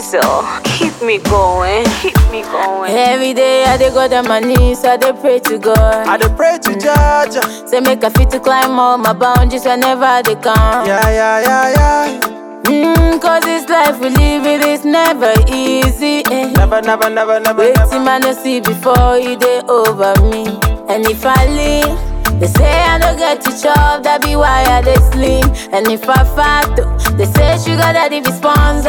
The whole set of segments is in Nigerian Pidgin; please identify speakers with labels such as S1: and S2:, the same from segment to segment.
S1: hustle. Keep me going. Keep me going.
S2: Every day I dey go down my knees, I dey pray to God.
S3: I dey pray to Jaja.
S2: Say make I fit to climb all my boundaries whenever they come.
S3: Yeah, yeah, yeah, yeah.
S2: Mm, cause this life we live it is never easy. Eh.
S3: Never, never, never, never,
S2: Waiting
S3: never.
S2: man no see before it dey over me. And if I leave, they say I don't get to chop, that be why I dey slim. And if I fat, oh, they say sugar daddy be sponsor.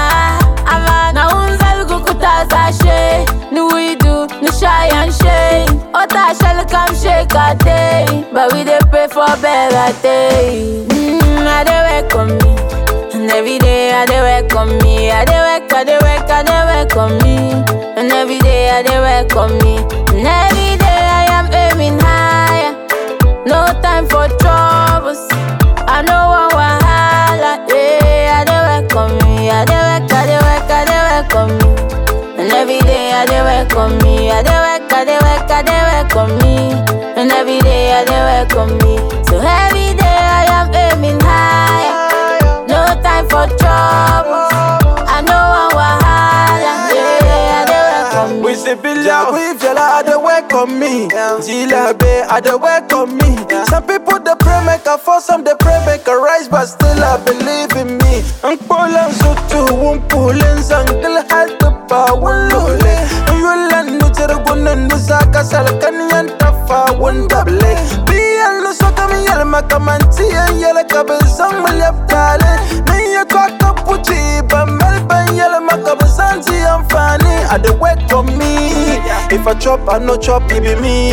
S2: Ava na unza kukutaza she, no we do, no shy and shame. Ota shall come shake a day, but we dey pray for better day. Mm, I dey work on me. And every day I dey work on me. I dey work, I dey work, I dey work on me. And every day I dey work on me. And every day I am aiming higher. No time for troubles. I know one wahala. Yeah, I dey work on me. I dey work, I dey work, I dey work on me. And every day I dey work on me. I dey work, I dey work, I dey work on me. And every day I dey work on me. So every day I am aiming higher. No time for trouble. I know one wahala. Yeah, I dey work on me.
S3: We say Billa, we fella, I dey work on me. Zila Bay, I dey work on me. Some people they pray make a fall, some they pray make a rise, but still I believe in me. Ang polang sutu, wong pulin sangkal hal pa wulule. Yulan nu tirgunan nu saka salkan yan tafa wun dable. Biyan nu soka mi yal makamanti yan yal kabizang malyap tale. Ni ya kwa kapuchi ba melban yal makabizanti amfani. I dey work for me. If I chop, I no chop, it be me.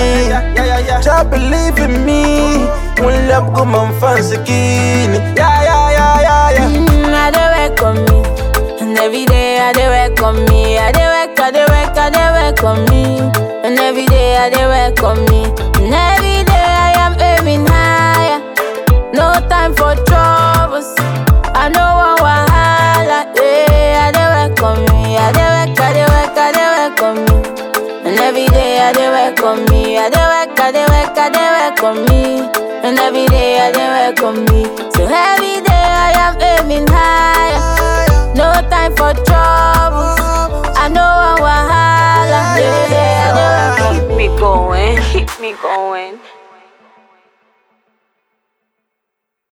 S3: Just believe in me. When love go man fancy kini. Yeah, yeah, yeah, yeah, yeah.
S2: Mm, I dey work on me. And every day I dey work on me. I dey work, I dey work, I dey work on me. And every day I dey work on me. And every day I am aiming higher. No time for troubles. I know one wahala. Yeah, I dey work on me. I dey work, I dey work, I dey work on me. And every day I dey work on me. I dey work, I dey work, I dey work on me. And every day I dey work on me. So every day I am aiming higher. No time for trouble. I know one wahala. Yeah, I dey work on
S1: Keep me going. Keep me going.